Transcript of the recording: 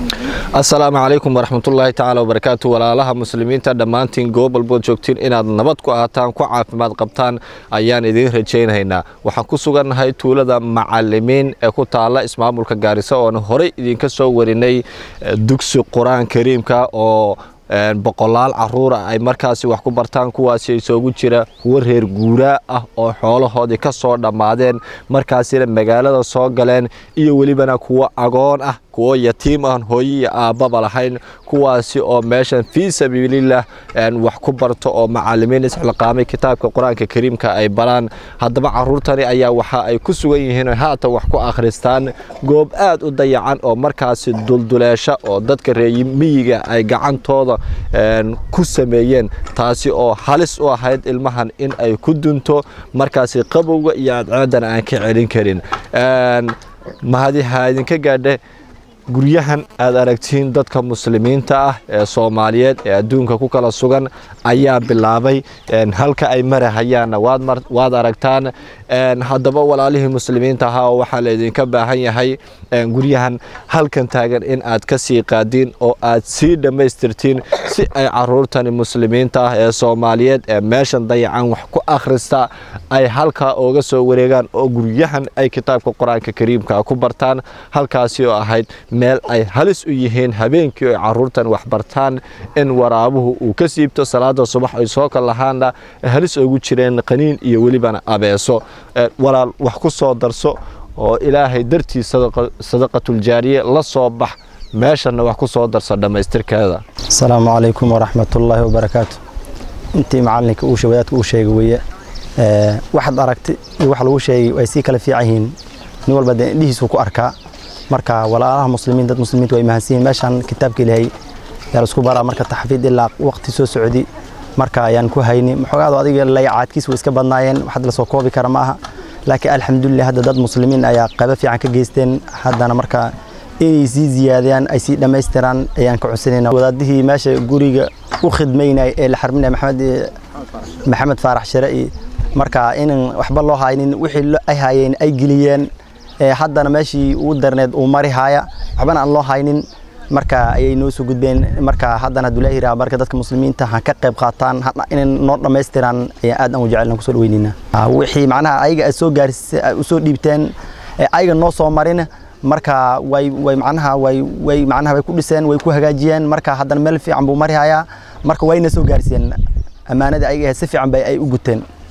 asalaamu calaykum waraxmatullaahi tacaala wabarakaatu walaalaha muslimiinta dhammaantiin goob walbood joogtiin inaad nabad ku ahaataan ku caafimaad qabtaan ayaan idiin rajaynaynaa waxaan ku sugannahay tuulada macalimiin ee ku taala ismaamulka gaariso oon horey idinka soo warinay dugsi qur-aan kariimka oo boqolaal caruura ay markaasi wax ku bartaan kuwaasi isoogu jira kuwo reer guuraa ah oo xoolahoodii ka soo dhammaadeen markaasina magaalada soo galeen iyo welibana kuwo agoon ah kuwo yatiim aan hooyo iyo aabbaba lahayn kuwaasi oo meeshan fii sabiililah wax ku barto oo macalimiin isxilqaamay kitaabka qur-aanka kariimka ay baraan haddaba caruurtani ayaa waxa ay ku sugan yihiin haatan wax ku akhristaan goob aad u dayacan oo markaasi dulduleesha oo dadka reemiyiga ay gacantooda ku sameeyeen taasi oo halis u ahayd ilmahan in ay ku dunto markaasi qabowga iyo adceedana aan ka celin karin mahadi ha idinka gaadhe guryahan aad aragtiin dadka muslimiinta ah ee soomaaliyeed ee adduunka ku kala sugan ayaa bilaabay halka ay marahayaanna waad aragtaan haddaba walaalihii muslimiinta ahaa oo waxaa laydinka baahan yahay guryahan halkan taagan in aad ka sii qaadiin oo aad sii dhammaystirtiin si ay caruurtani muslimiinta ah ee soomaaliyeed ee meeshan dayacan wax ku akhrista ay halkaa ooga soo wareegaan oo guryahan ay kitaabka qur-aanka kariimka ku bartaan halkaasi oo ahayd meel ay halis u yihiin habeenkii ay caruurtan wax bartaan in waraabuhu uu ka siibto salaada subax ay soo kal lahaana halis ugu jireen qaniin iyo welibana abeeso walaal wax ku soo darso oo ilaahay dartii sadaqatuljaariye la soo bax meeshanna wax ku soo darso dhammaystirkeeda asalaamu calaykum waraxmatullaahi wabarakaatu intii macalinka uu wadaadka uu sheegay weeye waxaad aragtay iyo wax lagu sheegay ay sii kala fiican yihiin nin walba dee indhihiisuu ku arkaa marka walaalaha muslimiin dad muslimiinta way mahadsan yihiin meeshaan kitaabka ilaahay yaa la isku baraa marka taxfiid ilaa waqti soo socdi marka ayaan ku hayni maxoogaado adiga layacaadkiis way iska badnaayeen waxad la soo koobi kara ma aha laakiin alxamdulilah hadda dad muslimiin ayaa qaybo fiican ka geysteen haddana marka inay sii ziyaadiyaan ay sii dhammaystiraan ayaan ka codsanayna wadaadihii meesha guriga u khidmaynay ee la xarminaya maxamed maxamed faarax share marka inan waxba loo haynin wixii ay hayeen ay geliyeen haddana meeshii uu darneed uu mari haaya waxbana aan loo haynin marka ayay noo soo gudbeen marka haddana abdullaahi raa marka dadka muslimiinta ha ka qayb qaataan inay noo dhammaystiraan ayaan aad aan u jecelna kusoo dhaweynaynaa wixii macnaha ayaga ay soo gaaris usoo dhiibteen ayaga noo soo marin marka way way macnaha way way macnaha way ku dhiseen way ku hagaajiyeen marka haddana meel fiican buu mari hayaa marka wayna soo gaarsiiyeen ammaanadii ayaga si fiican bay ay u guteen